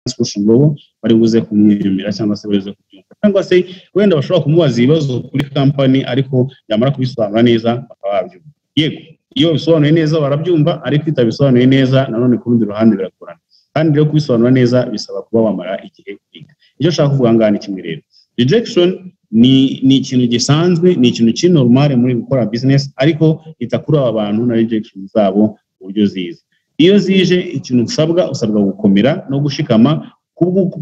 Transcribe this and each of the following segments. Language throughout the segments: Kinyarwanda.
kurusha umugabo bari buze kumwiyumvira cyangwa se bari buze kubyumva cyangwa se wenda bashobora kumubaza ibibazo kuri kampani ariko yamara kubisobanura neza bakaba babyumva yego iyo bisobanuye neza barabyumva ariko itabisobanuye neza nanone ku rundi ruhande biragorana kandi rero kubisobanura neza bisaba kuba wamara igihe kwiga icyo nshaka kuvuga ngaha ni kimwe rero rejection ni ni ikintu gisanzwe ni ikintu kiri normal muri gukora business ariko ita kuri aba bantu na rejection zabo uburyo ziza iyo zije ikintu usabwa usabwa gukomera no gushikama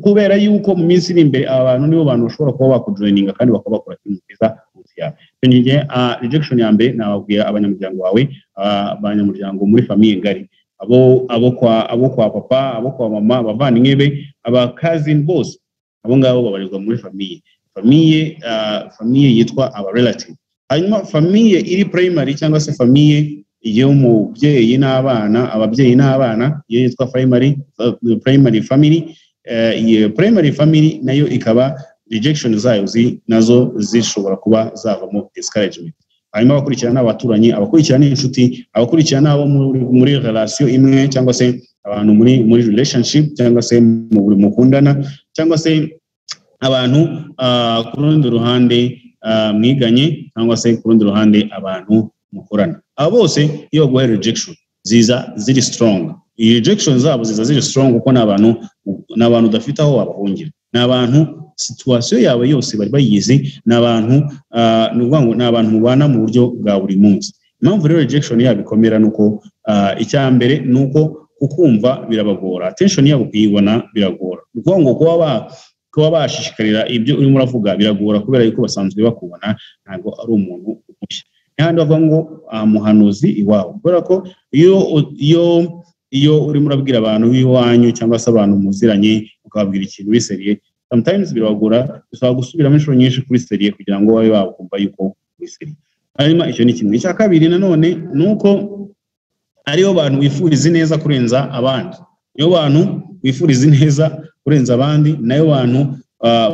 kubera yuko mu minsi iri imbere aba bantu nibo bantu bashobora kuba bakujoyininga kandi bakaba bakora ikintu cyiza munsi yawe icyo gihe rejection ya mbere nababwira abanyamuryango bawe abanyamuryango muri famiye ngari abo abo kwa abo kwa papa abo kwa mama abavandimwe be aba cousin bose abo ngabo babarirwa muri famiye famiye famiye yitwa aba relative hanyuma famiye iri primary cyangwa se famiye y'umubyeyi n'abana ababyeyi n'abana iyo yitwa primary primary family iyo primary family nayo ikaba rejection zayo nazo zishobora kuba zavamo discouragement hanyuma abakurikirana abaturanyi abakurikirana inshuti abakurikirana abo muri relation imwe cyangwa se abantu muri muri relationship cyangwa se mu buri mukundana cyangwa se abantu ku rundi ruhande mwiganye cyangwa se ku rundi ruhande abantu mukorana aba bose iyo baguhaye rejection ziza ziri strong iyi rejection zabo ziza ziri strong kuko ni abantu ni abantu udafite aho wabahungira ni abantu situwasiyo yawe yose bari bayizi ni abantu ni ukuvuga ngo ni abantu mubana mu buryo bwa buri munsi impamvu rero rejection yabo ikomera ni uko icya mbere ni uko kukumva birabagora attention yabo kuyibona biragora ni ukuvuga ngo kuba ba kuba bashishikarira ibyo urimo uravuga biragora kubera yuko basanzwe bakubona ntabwo ari umuntu mushya n'ahandi bavuga ngo muhanuzi iwawe kubera ko iyo iyo iyo urimo urabwira abantu b'iwanyu cyangwa se abantu muziranye ukababwira ikintu biseriye sometimes biragora bisaba gusubiramo inshuro nyinshi kuri seriye kugira ngo babe bakumva yuko biseriye hanyuma icyo ni kimwe icya kabiri nanone ni uko aribo bantu wifuriza ineza kurenza abandi niyo bantu wifuriza ineza kurenza abandi nayo bantu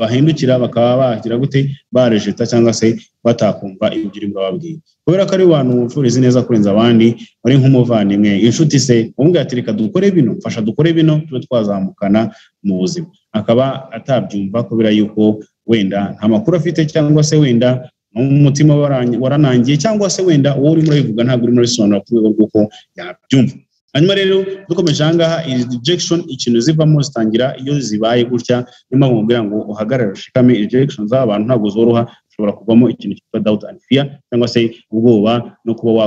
bahindukira bakaba bagira gute barejeta cyangwa se batakumva ibyo urimo urababwira kubera ko ari abantu wifuriza neza kurenza abandi bari nk'umuvandimwe inshuti se umubwira ati reka dukore bino mfasha dukore bino tube twazamukana mu buzima akaba atabyumva kubera yuko wenda nta makuru afite cyangwa se wenda umutima waranangiye cyangwa se wenda uwo urimo urabivuga ntabwo urimo urabisobanura ku rwego rw'uko yabyumva hanyuma rero dukomeje ahangaha iyi rejection ikintu zivamo zitangira iyo zibaye gutya niyo mpamvu mubwira ngo uhagarare ushikame rejection z'aba bantu ntabwo zoroha ushobora kuvamo ikintu cyitwa doubt and fear cyangwa se ubwoba no kuba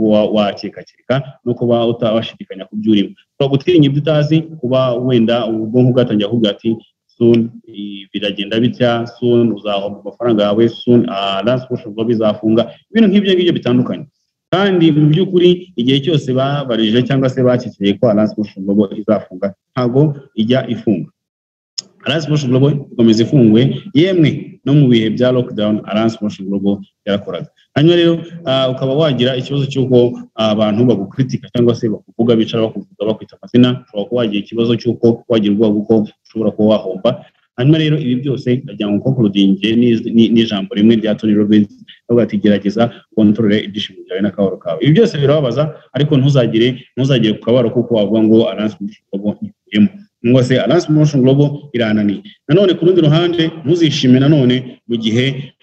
wakekakeka no kuba utawashidikanya ku byo urimo ushobora gutinya ibyo utazi kuba wenda ubwonko bwatangira kuvuga ati soon biragenda bitya soon uzahomba amafaranga yawe soon that's what bizafunga ibintu nk'ibyo ngibyo bitandukanye kandi mu by'ukuri igihe cyose babarije cyangwa se bakikiriye ko Alliance Motion Global izafunga ntabwo ijya ifunga Alliance Motion Global ikomeza ifunguye yemwe no mu bihe bya lockdown Alliance Motion Global yarakoraga hanyuma rero ukaba wagira ikibazo cy'uko abantu bagukritika cyangwa se bakuvuga bicara bakuvuga bakwita amazina ushobora kuba wagira ikibazo cy'uko wagira ubwoba kuko ushobora kuba wahomba hanyuma rero ibi byose ndagira ngo konkurudinge n'ijambo rimwe rya Tony Robbins avuga ati gerageza kontorore ibyishimo byawe n'akababaro kawe ibi byose birababaza ariko ntuzagire ntuzagire ku kababaro kuko wavuga ngo Alliance Motion Global ikuyemo cyangwa se Alliance Motion Global irananiye nanone ku rundi ruhande ntuzishime nanone mu gihe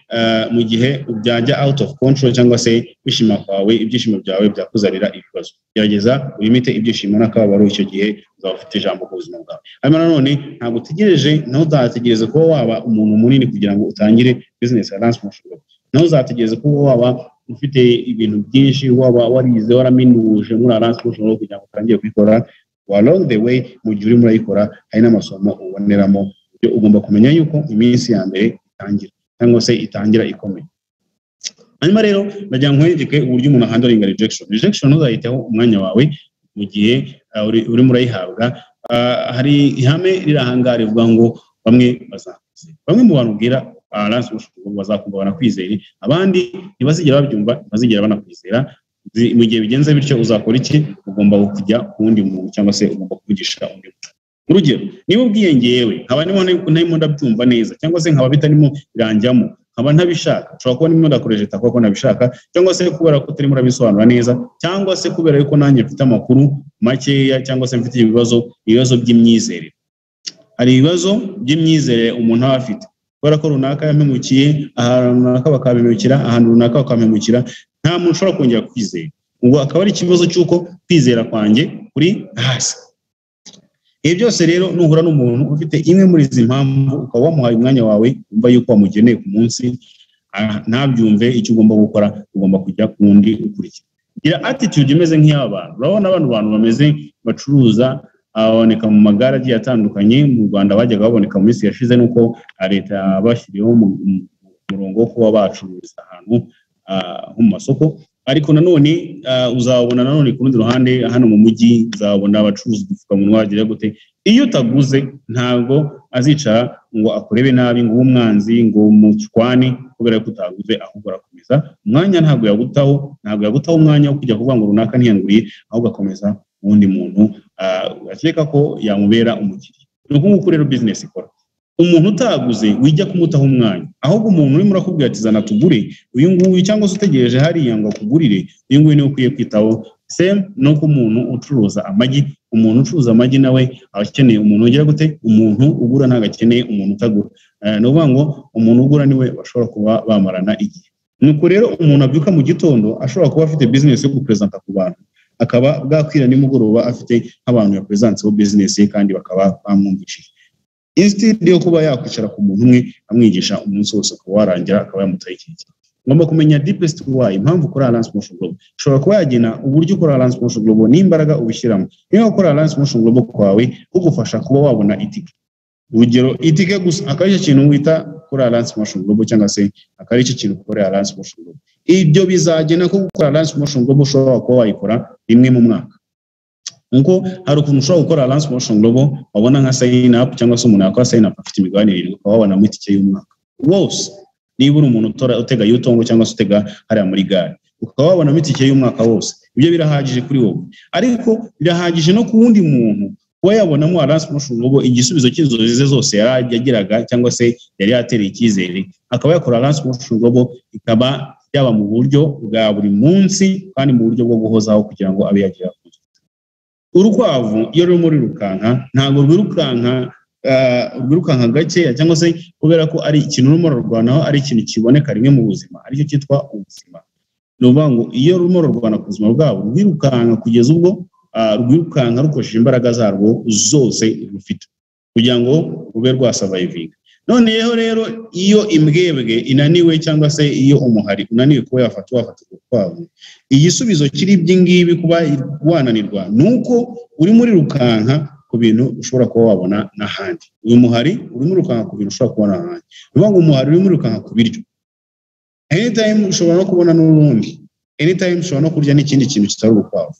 mu gihe byajya out of control cyangwa se kwishima kwawe ibyishimo byawe byakuzanira ibibazo gerageza wimite ibyishimo n'akababaro icyo gihe uzaba ufite ijambo ku buzima bwawe hanyuma nanone ntabwo utegereje ntuzategereze kuba waba umuntu munini kugira ngo utangire business ya Lance Motion ntuzategereze kuba waba ufite ibintu byinshi waba warize waraminuye muri Lance Motion kugira ngo utangire kuyikora along the way mu gihe urimo urayikora hari n'amasomo uboneramo ibyo ugomba kumenya yuko iminsi ya mbere itangira cyangwa se itangira ikomeye hanyuma rero ndagira nkwereke uburyo umuntu ahandlinga rejection rejection ntuzayiteho umwanya wawe mu gihe urimo urayihabwa hari ihame riri ahangaha rivuga ngo bamwe bazakwizera bamwe mu bantu ubwira Alliance bazakumva banakwizere abandi ntibazigera babyumva ntibazigera banakwizera mu gihe bigenze bityo uzakora iki ugomba kujya ku wundi muntu cyangwa se ugomba kuvugisha undi muntu urugero niba ubwiye ngewe nkaba ntarimo ndabyumva neza cyangwa se nkaba bitarimo biranjyamo nkaba ntabishaka ushobora kuba nimo ndakoresha itaka ko nabishaka cyangwa se kubera ko utarimo urabisobanura neza cyangwa se kubera yuko nanjye mfite amakuru makeya cyangwa se mfite ibibazo ibibazo by'imyizerere hari ibibazo by'imyizerere umuntu aba afite kubera ko runaka yampemukiye ahantu runaka bakabimukira ahantu runaka bakamemukira nta muntu ushobora kongera kwizera ubwo akaba ari ikibazo cy'uko kwizera kwanjye kuri hasi ibi byose rero nuhura n'umuntu ufite imwe muri izi mpamvu ukaba wamuhaye umwanya wawe wumva yuko wamugeneye ku munsi ntabyumve icyo ugomba gukora ugomba kujya ku wundi ukurikira gira attitude imeze nk'iy'abantu urabona abantu abantu bameze bacuruza ababoneka mu magare agiye atandukanye mu rwanda bajyaga baboneka mu minsi yashize nuko leta yabashyiriyeho umurongo wo kuba bacururiza ahantu ho mu masoko ariko nanone uzabona nanone ku rundi ruhande hano mu mujyi uzabona abacuruza udupfukamunwa wagira gute iyo utaguze ntabwo azicara ngo akurebe nabi ngo ube umwanzi ngo umucwane kubera ko utaguze ahubwo arakomeza umwanya ntabwo yagutaho ntabwo yagutaho umwanya wo kujya kuvuga ngo runaka ntiyanguriye ahubwo agakomeza uwundi muntu akeka ko yamubera umukiriya ni uko nguko rero bizinesi ikora umuntu utaguze wijya kumutaho umwanya ahubwo umuntu urimo urakubwira ati zana tugure uyu nguyu cyangwa se utegereje hariya ngo akugurire uyu nguyu niwe ukwiye kwitaho semu ni uko umuntu ucuruza amagi umuntu ucuruza amagi nawe aba akeneye umuntu ugira gute umuntu ugura ntabwo akeneye umuntu utagura ni ukuvuga ngo umuntu ugura niwe bashobora kuba bamarana igihe nuko rero umuntu abyuka mu gitondo ashobora kuba afite bizinesi yo guperezanta ku bantu akaba bwakwira nimugoroba afite nk'abantu yaperezanseho bizinesi ye kandi bakaba bamwumvishije insitidi yo kuba yakwicara ku muntu umwe amwigisha umunsi wose ukaba warangira akaba yamutaye ikintu kimwe ngomba kumenya deepest why impamvu ukora alliance promotion global ushobora kuba yagena uburyo ukora alliance promotion global n'imbaraga ubishyiramo niba ukora alliance promotion global kwawe kugufasha kuba wabona itike urugero itike gusa akaba aricyo kintu wita kuri alliance promotion global cyangwa se akaba aricyo kintu ukora alliance promotion global ibyo bizagena ko gukora alliance promotion global ushobora kuba wayikora rimwe mu mwaka nuko hari ukuntu ushobora gukora alliance promotion global wabona nka sign up cyangwa se umuntu yakora sign up afite imigabane irindwi ukaba wabonamo itike y'umwaka wose niba uri umuntu utega yutongo cyangwa se utega hariya muri gare ukaba wabonamo itike y'umwaka wose ibyo birahagije kuri wowe ariko birahagije no ku wundi muntu kuba yabonamo alliance promotion global igisubizo cy'inzozi ze zose yari yagiraga cyangwa se yari yatereye icyizere akaba yakora alliance promotion global ikaba yaba mu buryo bwa buri munsi kandi mu buryo bwo guhozaho kugira ngo abe yagira urukwavu iyo ruri muri rukanka ntabwo rwirukanka rwirukanka gakeya cyangwa se kubera ko ari ikintu urimo rurwanaho ari ikintu kiboneka rimwe mu buzima aricyo cyitwa ubuzima ni ukuvuga ngo iyo rurimo rurwana ku buzima bwabo rwirukanka kugeza ubwo rwirukanka rukoresheje imbaraga zarwo zose rufite kugira ngo rube rwasavayivinga noneho rero iyo imbwebwe inaniwe cyangwa se iyo umuhari unaniwe kuba yafata wafata urukwavu igisubizo kiri ibyingibi kuba wananirwa ni uko uri muri rukanka ku bintu ushobora kuba wabona n'ahandi uyu muhari urimo urukanka ku bintu ushobora kubona n'ahandi ni ukuvuga ngo umuhari urimo urukanka ku biryo anytime ushobora no kubona n'urundi anytime ushobora no kurya n'ikindi kintu kitari urukwavu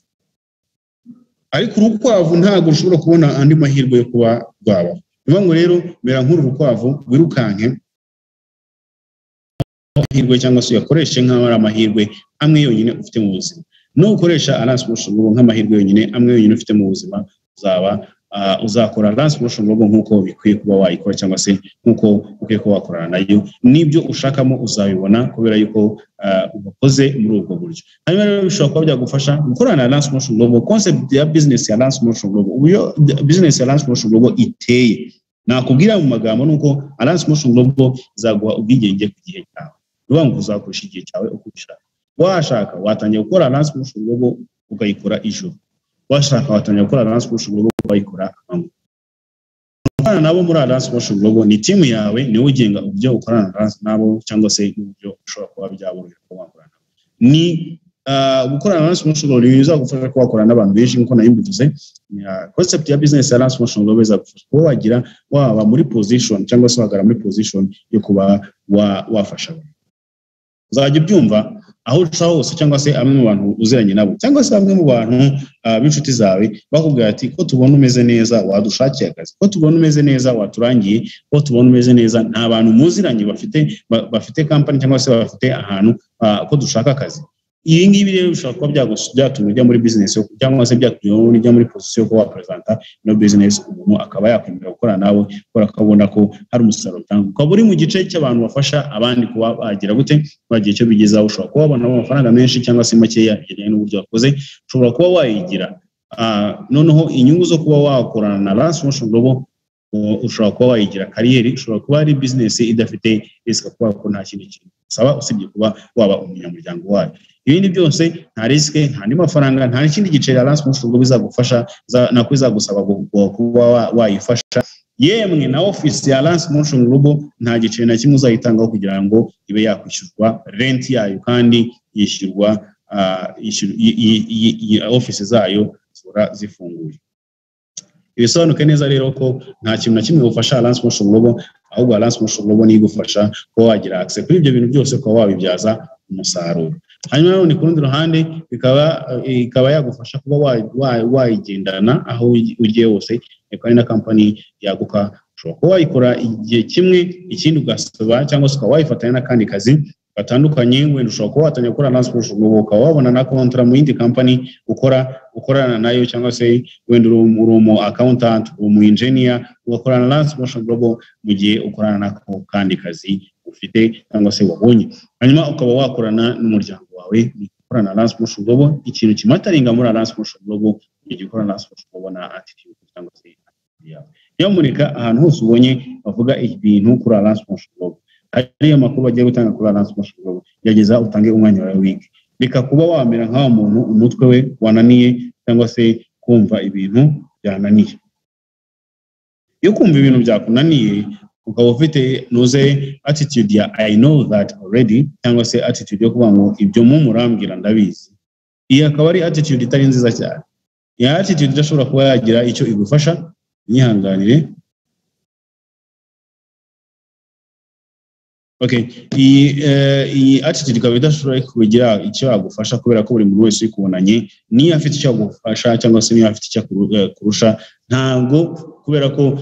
ariko urukwavu ntabwo ushobora kubona andi mahirwe yo kuba rwabaho ni ukuvuga ngo rero mera nk'uru rukwavu wirukanke amahirwe cyangwa se uyakoreshe nk'aho ari amahirwe amwe yonyine ufite mu buzima n'ukoresha aransimusha nk'amahirwe yonyine amwe yonyine ufite mu buzima uzaba uzakora dance promotion global nk'uko bikwiye kuba wayikora cyangwa se nk'uko ukwiye kuba wakorana nayo n'ibyo ushakamo uzabibona kubera yuko ubakoze muri ubwo buryo hanyuma rero bishobora kuba byagufasha gukorana na dance promotion global concept ya business ya dance promotion global uburyo business ya dance promotion global iteye nakubwira mu magambo nuko dance promotion global izaguha ubwigenge ku gihe cyawe niyo ngo uzakoresha igihe cyawe uko ubishaka washaka watangiye gukora dance promotion global ukayikora ijoro washaka watangira gukora dance promotion global bayikora amanywa gukorana nabo muri dance promotion global ni timu yawe niwe ugenga uburyo ukorana nabo cyangwa se uburyo ushobora kuba byaborohera kuba wakorana nabo ni gukorana na dance promotion global bizagufasha kuba wakorana n'abantu benshi nk'uko nayo mbivuze concept ya business ya dance promotion global izagufasha kuba wagira waba muri position cyangwa se wagara muri position yo kuba wafasha abantu uzajya ubyumva aho uca hose cyangwa se amwe mu bantu uziranye nabo cyangwa se bamwe mu bantu b'inshuti zawe bakubwira ati ko tubona umeze neza wadushakiye akazi ko tubona umeze neza waturangiye ko tubona umeze neza nta bantu muziranye bafite bafite kampani cyangwa se bafite ahantu ko dushaka akazi ibi ngibi rero bishobora kuba byatuma ujya muri bizinesi cyangwa se byatuma ujya muri pozisiyo yo kuba waperezanta ino bizinesi umuntu akaba yakwemera gukora nawe kubera ko abona ko hari umusaruro utanga ukaba uri mu gice cy'abantu bafasha abandi kuba bagira gute bagira icyo bigezaho ushobora kuba wabona amafaranga menshi cyangwa se makeya bigendanye n'uburyo wakoze ushobora kuba wayigira noneho inyungu zo kuba wakorana na lance motion global ushobora kuba wayigira kariyeri ushobora kuba ari bizinesi idafite risika kubera ko nta kindi kintu usaba usibye kuba waba umunyamuryango wayo ibindi byose nta risike nta n'andi mafaranga nta n'ikindi giceri aranse umunsi ubwo bizagufasha nako bizagusaba kuba wayifasha yemwe na ofisi ya Lance Motion Global nta giceri na kimwe uzayitangaho kugira ngo ibe yakwishyurwa rent yayo kandi yishyurwa ofisi zayo zora zifunguye ibisobanuke neza rero ko nta kintu na kimwe ufasha Lance Motion Global ahubwo Lance Motion Global niyo igufasha kuba wagira access kuri ibyo bintu byose ukaba wabibyaza umusaruro hanyuma nanone ku rundi ruhande ikaba yagufasha kuba wayigendana aho ugiye hose ikaba ari na kampani yaguka ushobora kuba wayikora igihe kimwe ikindi ugasaba cyangwa se ukaba wayifatanya n'akandi kazi gatandukanye wenda ushobora kuba watangira gukora Lance Motion Global ukaba wabona na kontara mu yindi kampani ukora ukorana nayo cyangwa se wenda uri umu accountant uri umu engineer ugakorana na Lance Motion Global mu gihe ukorana nako kandi kazi ufite cyangwa se wabonye hanyuma ukaba wakorana n'umuryango wawe ukorana na Lance Motion Global ikintu kimataringa muri Lance Motion Global igihe ukora Lance Motion Global na attitude cyangwa se yawe niyo murika ahantu hose ubonye bavuga ibintu kuri Lance Motion Global ariyo makuru bagiye gutanga kuri Lance Motion Global gerageza utange umwanya wawe wiki reka kuba wamera nk'aho muntu umutwe we wananiye cyangwa se kumva ibintu byananiye iyo kumva ibintu byakunaniye ukaba ufite nuze attitude ya I know that already cyangwa se attitude yo kuvuga ngo ibyo mu murambwira ndabizi iyi akaba ari attitude itari nziza cyane iyi attitude idashobora kuba yagira icyo igufasha nyihanganire okay iyi iyi attitude ikaba idashobora kugira icyo yagufasha kubera ko buri muntu wese uyikubonanye niyo afite icyo agufasha cyangwa se niyo afite icyo kurusha ntabwo kubera ko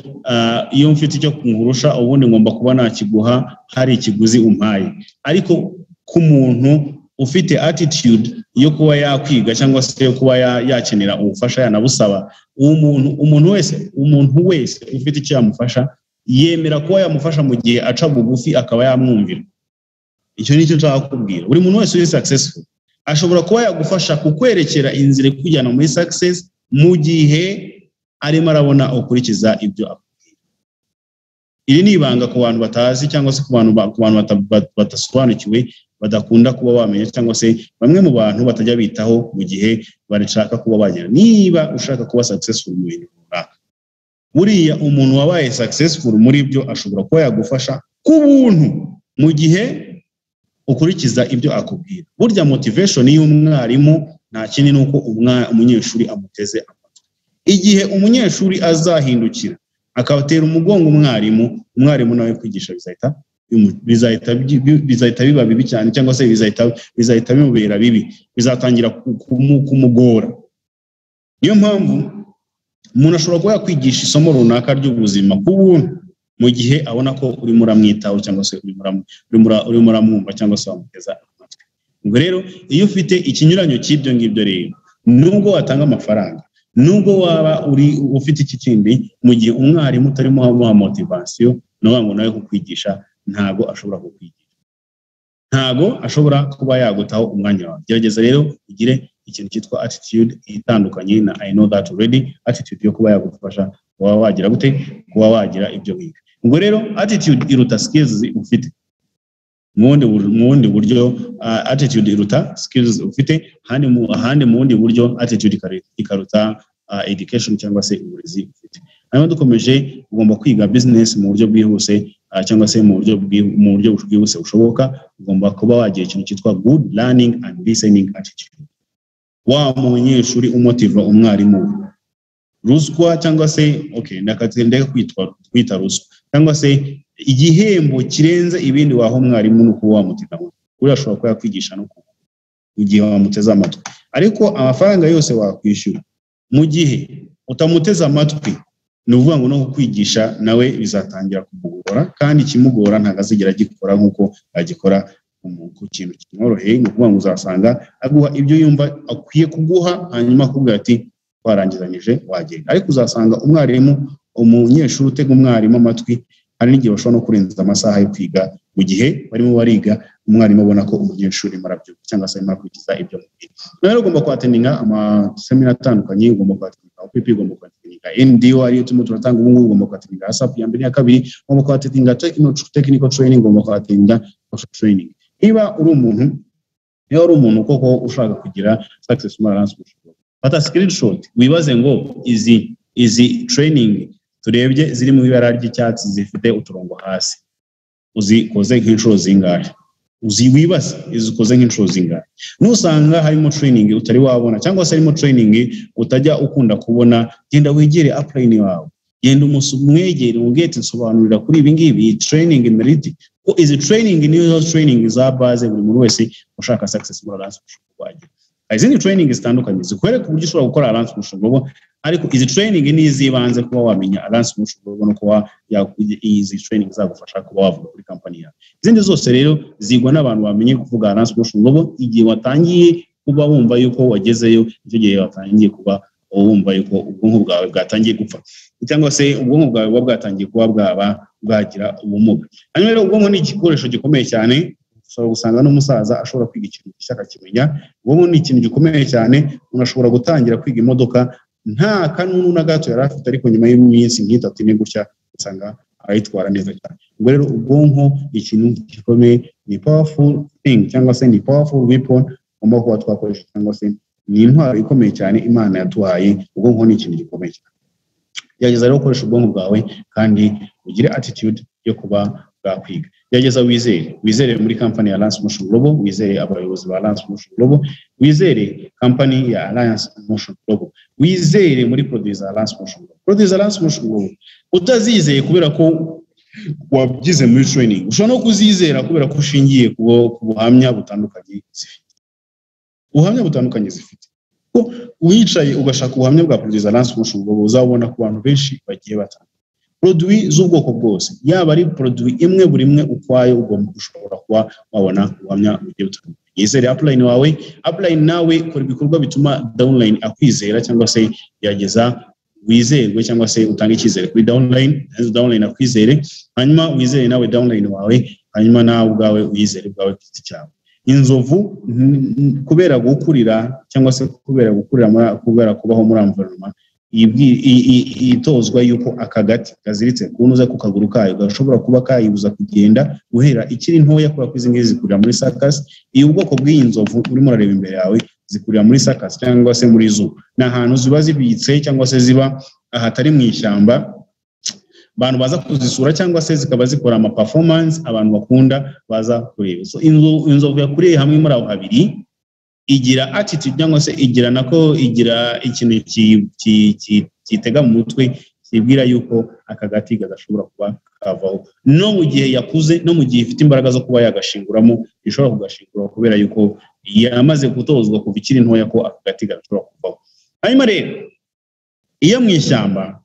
iyo mfite icyo nkurusha ubundi ngomba kuba nakiguha hari ikiguzi umpaye ariko ku muntu ufite attitude yo kuba yakwiga cyangwa se yo kuba yakenera ubufasha yanabusaba umuntu umuntu wese umuntu wese ufite icyo yamufasha yemera kuba yamufasha mu gihe aca bugufi akaba yamwumvira icyo ni cyo nshaka kubwira buri muntu wese uri successful ashobora kuba yagufasha kukwerekera inzira ikujyana muri success mu gihe arimo arabona ukurikiza ibyo akubwira iri ni ibanga ku bantu batazi cyangwa se ku bantu badasobanukiwe badakunda kuba bamenya cyangwa se bamwe mu bantu batajya bitaho mu gihe bashaka kuba bagera niba ushaka kuba successful mu bintu runaka buriya umuntu wabaye successful muri byo ashobora kuba yagufasha ku buntu mu gihe ukurikiza ibyo akubwira burya motivation y'umwarimu nta kindi ni uko umunyeshuri amuteze amatwi igihe umunyeshuri azahindukira akatera umugongo umwarimu umwarimu nawe kwigisha bizahita bizahita biba bibi cyane cyangwa se bizahita bimubera bibi bizatangira kumugora niyo mpamvu umuntu ashobora kuba yakwigisha isomo runaka ry'ubuzima ku buntu mu gihe abona ko urimo uramwitaho cyangwa se urimo uramwumva cyangwa se wamuteza amatwi ubwo rero iyo ufite ikinyuranyo cy'ibyo ngibyo rero nubwo watanga amafaranga nubwo waba uri ufite iki kindi mu gihe umwarimu utarimo amuha motivasiyo nawe ngo nawe kukwigisha ntabwo ashobora kukwigisha ntabwo ashobora kuba yagutaho umwanya wawe gerageza rero ugire ikintu cyitwa attitude itandukanye na I know that already attitude yo kuba yagufasha kuba wagira gute kuba wagira ibyo wiga ubwo rero attitude iruta skills ufite mu bundi buryo uh, attitude iruta skills ufite ahandi mu ahandi mu bundi buryo attitude ikaruta uh, education cyangwa se uburezi ufite hanyuma dukomeje ugomba kwiga business mu buryo bwihuse uh, cyangwa se mu buryo mu buryo bwihuse bushoboka ugomba kuba wagira ikintu cyitwa good learning and listening attitude wa munyeshuri umotiva umwarimu ruswa cyangwa se okay ndakatende kwitwa kwita ruswa cyangwa se igihembo kirenze ibindi waho umwarimu nuko wamutika uri ashobora kuba yakwigisha no igihe wamuteze amatwi ariko amafaranga yose wakwishyura mu gihe utamuteze amatwi ni ukuvuga ngo no kukwigisha nawe bizatangira kumugora kandi ikimugora ntabwo azigera agikora nk'uko agikora ku kintu kimworoheye ni ukuvuga ngo uzasanga aguha ibyo yumva akwiye kuguha hanyuma akubwira ati twarangizanyije wagenda ariko uzasanga umwarimu umunyeshuri utega umwarimu amatwi hari n'igihe bashobora no kurenza amasaha yo kwiga mu gihe barimo bariga umwarimu abona ko umunyeshuri marabyuka cyangwa se arimo akurikiza ibyo mubwira nawe ugomba kwatendinga amasemina atandukanye ugomba kwatendinga opp ugomba kwatendinga tekinika NDO ariyo turimo turatanga ubu ngubu ugomba kuhatinga WhatsApp ya mbere ya kabiri ugomba kuhatinga technical training ugomba kuhatinga social training niba uri umuntu niba uri umuntu koko ushaka kugira success marance fata screenshot wibaze ngo izi izi training turebye ziri mu ibara ry'icyatsi zifite uturongo hasi uzikoze nk'inshuro zingahe wibaza izikoze nk'inshuro zingahe nusanga harimo training utari wabona cyangwa se harimo training utajya ukunda kubona genda wegere upline wawe genda umwegere umubwire nsobanurira kuri ibi ngibi iyi training meriti ko izi training nizo training za base buri muntu wese ushaka success muri alliance ushobora kuhagira hari izindi training zitandukanye zikwereka uburyo ushobora gukora alliance mushobobo ariko izi training ni iz'ibanze kuba wamenya alliance mushobobo no kuba izi training zagufasha kuba wavuga kuri kampani yawe izindi zose rero zigwa n'abantu bamenye kuvuga alliance mushobobo igihe watangiye kuba wumva yuko wagezeyo icyo gihe watangiye kuba wumva yuko ubwonko bwawe bwatangiye gupfa cyangwa se ubwonko bwawe buba bwatangiye kuba bwaba bwagira ubumuga hanyuma rero ubwonko ni igikoresho gikomeye cyane ushobora gusanga n'umusaza ashobora kwiga ikintu gishya akakimenya ubwonko ni ikintu gikomeye cyane umuntu ashobora gutangira kwiga imodoka nta kanunu na gato yari afite ariko nyuma y'iminsi nk'itatu ine gutya usanga arayitwara neza cyane ubwo rero ubwonko ni ikintu gikomeye ni powerful thing cyangwa se ni powerful weapon ugomba kuba twakoresha cyangwa se ni intwaro ikomeye cyane imana yaduhaye ubwonko ni ikintu gikomeye cyane gerageza rero gukoresha ubwonko bwawe kandi ugire attitude yo kuba bwakwiga gerageza wizere wizere muri kampani ya Alliance Motion Global wizere abayobozi ba Alliance Motion Global wizere kampani ya Alliance Motion Global wizere muri produits za Alliance Motion Global produits za Alliance Motion Global utazizeye kubera ko wabyize muri training ushobora no kuzizera kubera ko ushingiye ku buhamya butandukanye zifite ubuhamya butandukanye zifite ko wicaye ugashaka ubuhamya bwa produits za Alliance Motion Global uzabona ku bantu benshi bagiye batandukanye produwi z'ubwoko bwose yaba ari produwi imwe buri imwe ukwayo ugomba gushobora kuba wabona ubuhamya bugiye butandukanye yizere apulayini wawe apulayini nawe kora ibikorwa bituma dawunlayini akwizera cyangwa se gerageza wizerwe cyangwa se utange icyizere kuri dawunlayini dawunlayini akwizere hanyuma wizere nawe dawunlayini wawe hanyuma nawe ubwawe wizere ubwawe ku giti cyawe inzovu kubera gukurira cyangwa se kubera gukurira kubera kubaho muri amverinoma itozwa yuko akagati kaziritse kunuza ku kaguru kayo gashobora kuba kayibuza kugenda guhera ikiri ntoya kubera ko izi ngizi zikurira muri sakasi iyo ubwoko bw'iyi nzovu urimo urareba imbere yawe zikurira muri sakasi cyangwa se muri zu ni ahantu ziba zibitse cyangwa se ziba ahatari mu ishyamba abantu baza kuzisura cyangwa se zikaba zikora ama performance abantu bakunda baza kureba inzovu yakuriye hamwe muri aho habiri igira attitude cyangwa se igira nako igira ikintu kitega mu mutwe kibwira yuko aka gati gashobora kuba kavaho no mu gihe yakuze no mu gihe ifite imbaraga zo kuba yagashinguramo ishobora kugashingura kubera yuko yamaze gutozwa kuva ikiri ntoya ko aka gati gashobora kuvaho hanyuma rero iyo mu ishyamba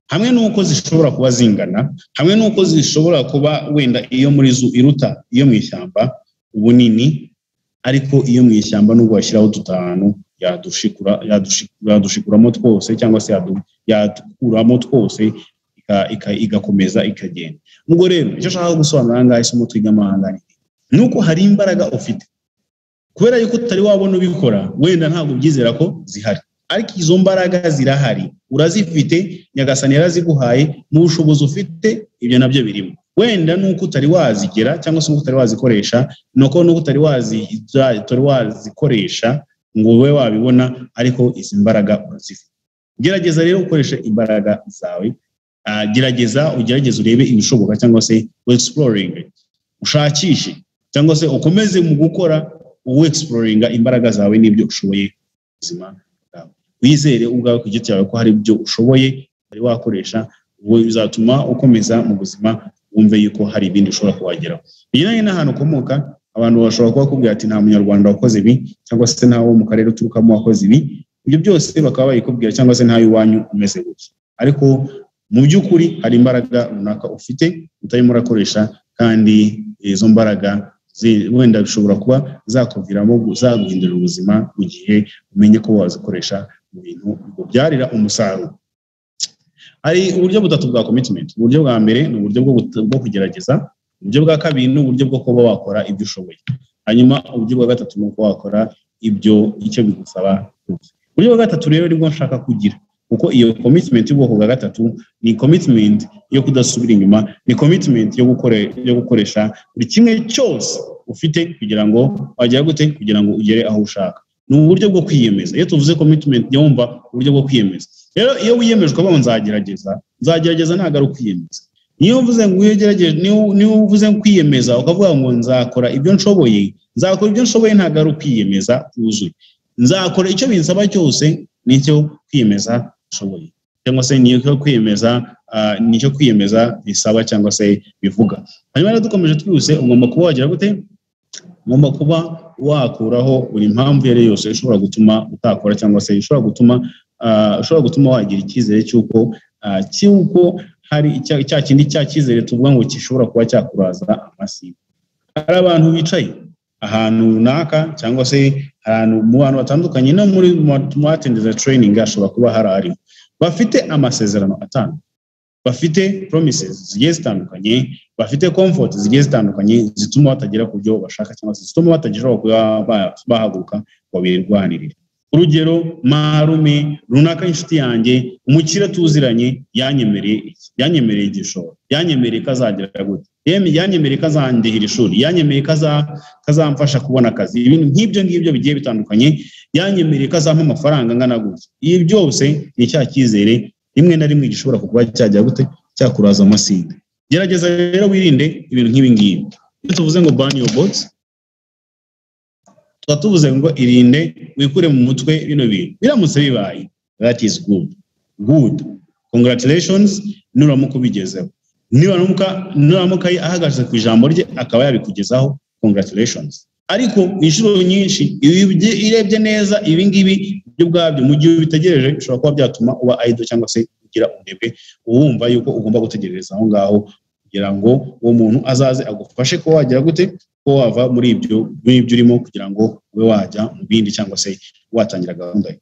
hamwe n'uko zishobora kuba zingana hamwe n'uko zishobora kuba wenda iyo muri zu iruta iyo mu ishyamba ubunini ariko iyo mu ishyamba nubwo washyiraho dutanu yadushikura yadushikuramo twose cyangwa se yadukuramo twose igakomeza ikagenda ubwo rero icyo ashaka gusobanura ngaha isomo twiga amahanga ni uko hari imbaraga ufite kubera yuko utari wabona ubikora wenda ntabwo ubyizera ko zihari ariko izo mbaraga zirahari urazifite nyagasani yaraziguhaye mu bushobozi ufite ibyo nabyo birimo wenda nuko utari wazigera cyangwa se nuko utari wazikoresha nuko nuko utari wazikoresha ngo ube wabibona ariko izi mbaraga urazifite gerageza rero ukoreshe imbaraga zawe gerageza ugerageze urebe ibishoboka cyangwa se exploring ushakishe cyangwa se ukomeze mu gukora exploringa imbaraga zawe n'ibyo ushoboye ubuzima bwawe wizere ubwawe ku giti cyawe ko hari ibyo ushoboye utari wakoresha bizatuma ukomeza mu buzima wumve yuko hari ibindi ushobora kuwageraho bijyanye n'ahantu ukomoka abantu bashobora kuba bakubwira ati nta munyarwanda wakoze ibi cyangwa se nta wo mu karere uturukamo wakoze ibi ibyo byose bakaba bayikubwira cyangwa se iwanyu umeze gutya ariko mu by'ukuri hari imbaraga runaka ufite utarimo urakoresha kandi izo mbaraga wenda bishobora kuba zakuviramo zaguhindurira ubuzima mu gihe umenye ko wazikoresha mu bintu bikubyarira umusaruro hari uburyo butatu bwa commitment uburyo bwa mbere ni uburyo bwo kugerageza uburyo bwa kabiri ni uburyo bwo kuba wakora ibyo ushoboye hanyuma uburyo bwa gatatu ni uko wakora ibyo icyo bigusaba uburyo bwa gatatu rero nibwo nshaka kugira kuko iyo commitment y'ubwoko bwa gatatu ni commitment yo kudasubira inyuma ni commitment yo gukore yo gukoresha buri kimwe cyose ufite kugira ngo wagira gute kugira ngo ugere aho ushaka ni uburyo bwo kwiyemeza iyo tuvuze commitment jya wumva uburyo bwo kwiyemeza rero iyo wiyemeje ukavuga ngo nzagerageza nzagerageza ntabwo ari ukwiyemeza niyo uvuze ngo uyegerageje niyo uvuze ngo kwiyemeza ukavuga ngo nzakora ibyo nshoboye nzakora ibyo nshoboye ntabwo ari ukwiyemeza wuzuye nzakora icyo binsaba cyose nicyo kwiyemeza nshoboye cyangwa se nicyo kwiyemeza nicyo kwiyemeza bisaba cyangwa se bivuga hanyuma rero dukomeje twihuse ugomba kuba wagira gute ugomba kuba wakuraho buri mpamvu iyo ari yose ishobora gutuma utakora cyangwa se ishobora gutuma ushobora gutuma wagira icyizere cy'uko cy'uko hari cya kindi cya cyizere tuvuga ngo gishobora kuba cyakuraza amasi hari abantu bicaye ahantu runaka cyangwa se ahantu mu bantu batandukanye no muri muhatendeza training ashobora kuba hari ari bafite amasezerano atanu bafite promises zigiye zitandukanye bafite comfort zigiye zitandukanye zituma batagera ku byo bashaka cyangwa se zituma batagishobora kuba bahaguruka ngo birwanirire urugero marume runaka inshuti yanjye umukire tuziranye yanyemereye iki yanyemereye igishoro yanyemereye ko azagera gute yanyemereye ko azandihira ishuri yanyemereye ko azamfasha kubona akazi ibintu nk'ibyo ngibyo bigiye bitandukanye yanyemereye ko azampa amafaranga angana gutya ibi byose ni cya cyizere rimwe na rimwe gishobora kuba cyajya gute cyakuraza amasinda gerageza rero wirinde ibintu nk'ibi ngibi iyo tuvuze ngo bani yobotsi tuba tuvuze ngo irinde wikure mu mutwe bino bintu biramutse bibaye that is good good congratulations nuramuka ubigezeho nuramuka nuramuka ahagaze ku ijambo rye akaba yabikugezaho congratulations ariko inshuro nyinshi irebye neza ibi ngibi byo ubwabyo mu gihe ubitegereje bishobora kuba byatuma uba idle cyangwa se ugira unebwe wumva yuko ugomba gutegereza aho ngaho kugira ngo uwo muntu azaze agufashe kuba wagira gute ko wava muri ibyo muri ibyo urimo kugira ngo ube wajya mu bindi cyangwa se watangira gahunda ye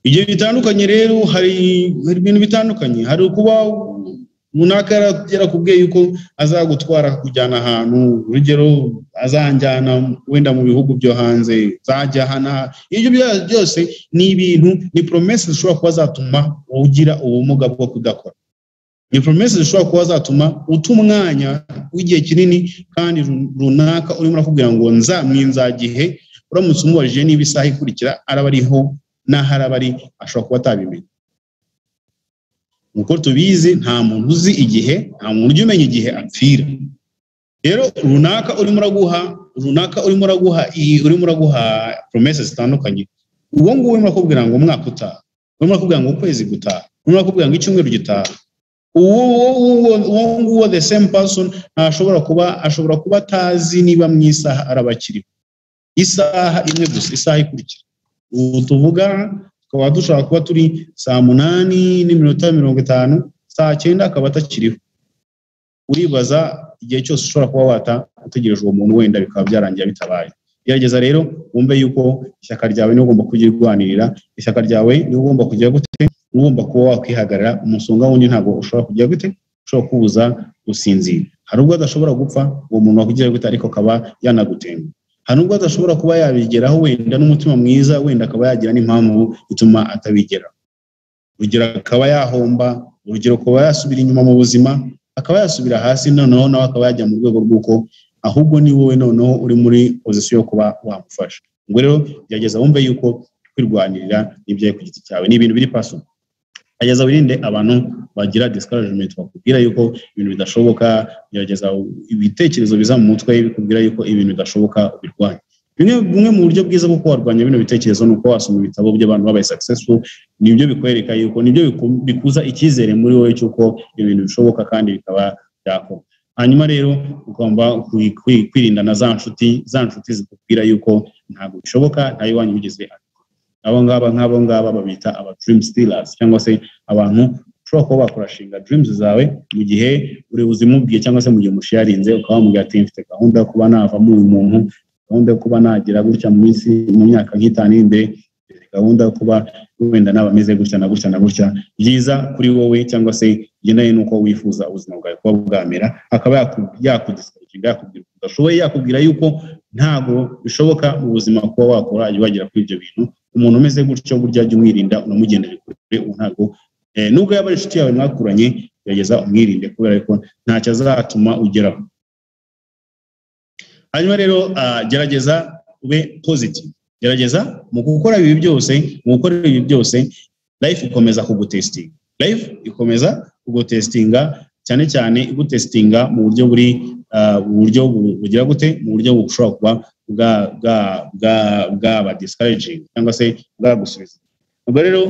igihe bitandukanye rero hari ibintu bitandukanye hari kuba runaka yarakubwiye yuko azagutwara kujyana ahantu urugero azanjyana wenda mu bihugu byo hanze zajya hano ibyo byose ni ibintu ni poromesi zishobora kuba zatuma ugira ubumuga bwo kudakora ni poromesi zishobora kuba zatuma uta umwanya w'igihe kinini kandi runaka urimo urakubwira ngo nza nzagihe uramutse umubajije niba isaha ikurikira araba ariho n'aho araba ari ashobora kuba atabimenya nk'uko tubizi nta muntu uzi igihe nta muntu ujya umenya igihe apfira rero runaka urimo uraguha runaka urimo uraguha urimo uraguha poromesi zitandukanye uwo nguwo urimo urakubwira ngo umwaka utaha urimo urakubwira ngo ukwezi gutaha urimo urakubwira ngo icyumweru gitaha uwo nguwo the same person ntashobora kuba ashobora kuba atazi niba mu isaha araba akiriho isaha imwe gusa isaha ikurikira ubu tuvuga tukaba dushobora kuba turi saa munani n'iminota mirongo itanu saa cyenda akaba atakiriho uribaza igihe cyose ushobora kuba wata utegereje uwo muntu wenda bikaba byarangira bitabaye gerageza rero wumve yuko ishyaka ryawe niba ugomba kujya urwanirira ishyaka ryawe niba ugomba kujya gute ugomba kuba wakwihagarara umusonga wundi ntabwo ushobora kujya gute ushobora kubuza gusinzira hari ubwo adashobora gupfa uwo muntu wakujya gute ariko akaba yanagutenga hari ubwo adashobora kuba yabigeraho wenda n'umutima mwiza wenda akaba yagira n'impamvu ituma atabigeraho urugero akaba yahomba urugero akaba yasubira inyuma mu buzima akaba yasubira hasi noneho nawe akaba yajya mu rwego rw'uko ahubwo ni wowe noneho uri muri pozisiyo yo kuba wamufasha ubwo rero gerageza wumve yuko kwirwanirira n'ibyawe ku giti cyawe ni ibintu biri paso gerageza wirinde abantu bagira discouragement bakubwira yuko ibintu bidashoboka gerageza ibitekerezo biza mu mutwe bikubwira yuko ibintu bidashoboka ubirwanya bimwe bumwe mu buryo bwiza bwo kubarwanya bino bitekerezo ni uko wasoma ibitabo by'abantu babaye successful nibyo bikwereka yuko nibyo bikuza icyizere muri wowe cy'uko ibintu bishoboka kandi bikaba byakorwa hanyuma rero ugomba kwirinda na za nshuti za nshuti zikubwira yuko ntabwo bishoboka nta iwanyu bigeze abo ngaba nk'abo ngaba babita aba dream stealers cyangwa se abantu ushobora kuba bakurashinga dreams zawe mu gihe uri uzimubwiye cyangwa se mu gihe umushiyarinze ukaba wamubwira ati mfite gahunda yo kuba navamo uyu muntu gahunda yo kuba nagira gutya mu minsi mu myaka nk'itanu iri imbere gahunda yo kuba wenda naba ameze gutya na gutya na gutya byiza kuri wowe cyangwa se bigendanye n'uko wifuza ubuzima bwawe kuba bwamera akaba yakudisikaringa yakubwira udashoboye yakubwira yuko ntabwo bishoboka mu buzima kuba wakora wagera kuri ibyo bintu umuntu umeze gutyo burya jya umwirinda unamugendere kure ubu ntabwo eh, nubwo yaba ari inshuti yawe mwakuranye gerageza umwirinde kubera ko ntacyo azatuma ugeraho hanyuma rero ah, gerageza ube positive gerageza mu gukora ibi byose mu gukora ibi byose life ikomeza kugutesitinga life ikomeza kugutesitinga cyane cyane igutesitinga mu buryo buri ah, mu buryo bu- bugira gute mu buryo bushobora kuba bwa bwa bwa bwaba discouraging cyangwa se bwagusubiza ubwo rero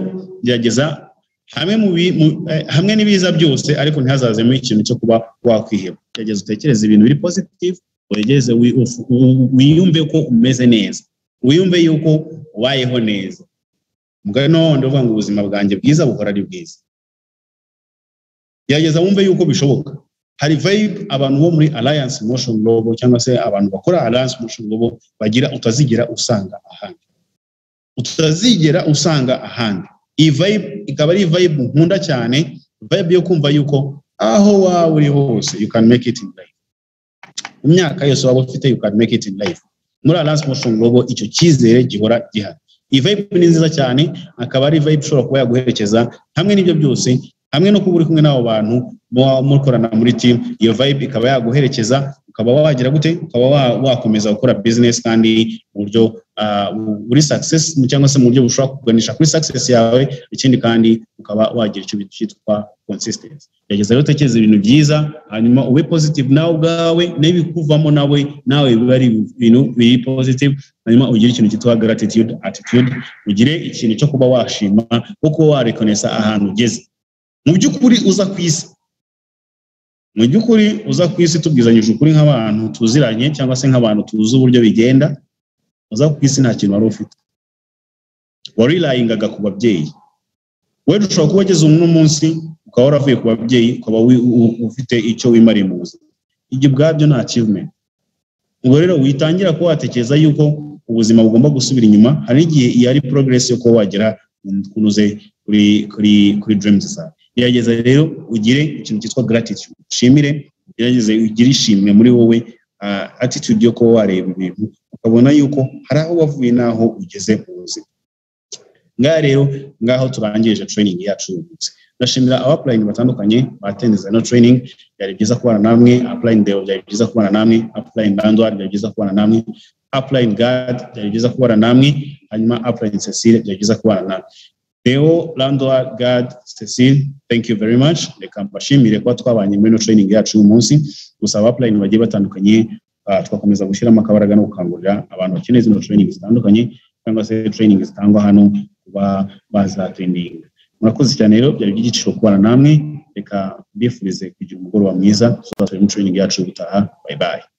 gerageza hamwe mu bi- mu- eh, hamwe n'ibiza byose ariko ntihazazemo ikintu cyo kuba wakwiheba gerageza utekereze ibintu biri positive wegereze wi- uf- u- wiyumve ko umeze neza wiyumve yuko ubayeho neza mugari no ndavuga ngo ubuzima bwanjye bwiza buhora ari bwiza gerageza wumve yuko bishoboka hari vibe abantu bo muri alliance motion global cyangwa se abantu bakora alliance motion global bagira utazigera usanga ahandi utazigera usanga ahandi iyi vibe ikaba ari vibe nkunda cyane vibe yo kumva yuko aho waba uri hose you can make it in life mu myaka yose waba ufite you can make it in life muri alliance motion global icyo cyizere gihora gihari iyi vibe ni nziza cyane akaba ari vibe ishobora kuba yaguherekeza hamwe n'ibyo byose hamwe no kuba uri kumwe n'abo bantu muba mukorana muri team iyo vibe ikaba yaguherekeza ukaba wagira gute ukaba wa- wakomeza gukora business kandi mu buryo ah, bu- buri success cyangwa se mu buryo bushobora kuganisha kuri success yawe ikindi kandi ukaba wagira icyo bita- cyitwa consistency gerageza rero utekereza ibintu byiza hanyuma ube positive nawe ubwawe n'ibikuvamo nawe nawe biba ari ibintu biri positive hanyuma ugire ikintu cyitwa gratitude attitude ugire ikintu cyo kuba washima wo kuba warekonesa ahantu ugeze mu by'ukuri uza ku isi mu by'ukuri uza ku isi tubwizanyije ukuri nk'abantu tuziranye cyangwa se nk'abantu tuzi uburyo bigenda uza ku isi nta kintu wari ufite warirayingaga ku babyeyi wenda ushobora kuba ugeze uno munsi ukaba waravuye ku babyeyi ukaba wi- u- ufite icyo wimariye mu buzima ibyo ubwabyo ni achievement ubwo rero witangira kuba watekereza yuko ubuzima bugomba gusubira inyuma hari igihe iyo ari progress yo kuba wagera ku ntuze kuri kuri kuri dreams zawe gerageza rero ugire ikintu cyitwa gratitude ushimire gerageze ugire ishimwe muri wowe ah, attitude yo kuba wareba ibintu ukabona yuko hari aho wavuye n'aho ugeze mu buzima ngaha rero ngaho turangirije training yacu uyu munsi ndashimira abapulayini batandukanye batenze no training byari byiza kubana namwe apulayini deo byari byiza kubana namwe apulayini bandwari byari byiza kubana namwe apulayini gad byari byiza kubana namwe hanyuma apulayini cecile byari byiza kubana namwe Deo, Landwa, Gad, Cecile, thank you very much. Reka mbashimire kuba twabanye muri ino training yacu uyu munsi. Gusa abapulayini bagiye batandukanye ah, twakomeza gushyiramo akabaraga no gukangurira abantu bakeneye zino training zitandukanye cyangwa se training zitangwa hano kuba bazatreyininga. Murakoze cyane rero byari iby'igiciro kubana namwe. Reka mbifurize kugira umugoroba mwiza. Tuzasubira muri training yacu ubutaha. Bye bye.